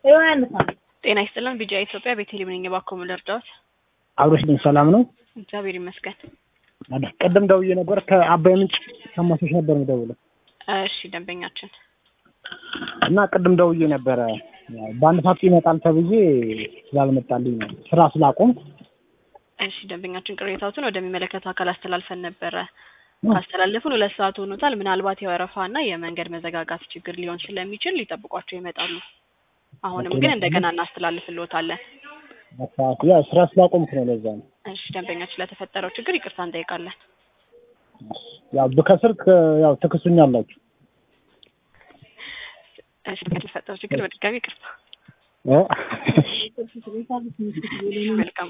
ጤና ይስጥልን ቢጂአይ ኢትዮጵያ ቤተልሔም ነኝ። እባክዎ ምን ልርዳዎት? አብሮሽ ግን ሰላም ነው? እግዚአብሔር ይመስገን። ቅድም ደውዬ ነበር ከአባይ ምንጭ ከማሶሽ ነበር የምደውለው እሺ ደንበኛችን እና ቅድም ደውዬ ነበረ በአንድ ሰዓት ይመጣል ተብዬ ስላልመጣልኝ ነው ስራ ስላቆምኩ እሺ ደንበኛችን ቅሬታዎትን ወደሚመለከተው አካል አስተላልፈን ነበረ። ካስተላለፉን ሁለት ሰዓት ሆኖታል። ምናልባት የወረፋ እና የመንገድ መዘጋጋት ችግር ሊሆን ስለሚችል ሊጠብቋቸው ይመጣሉ። አሁንም ግን እንደገና እናስተላልፍልዎታለን። ያው ስራ ስላቆምኩ ነው ለዛ ነው። እሺ ደንበኛችን ለተፈጠረው ችግር ይቅርታ እንጠይቃለን። ያው ብከስር ያው ትክሱኛላችሁ። እሺ ለተፈጠረው ችግር በድጋሚ ይቅርታ። እ መልካም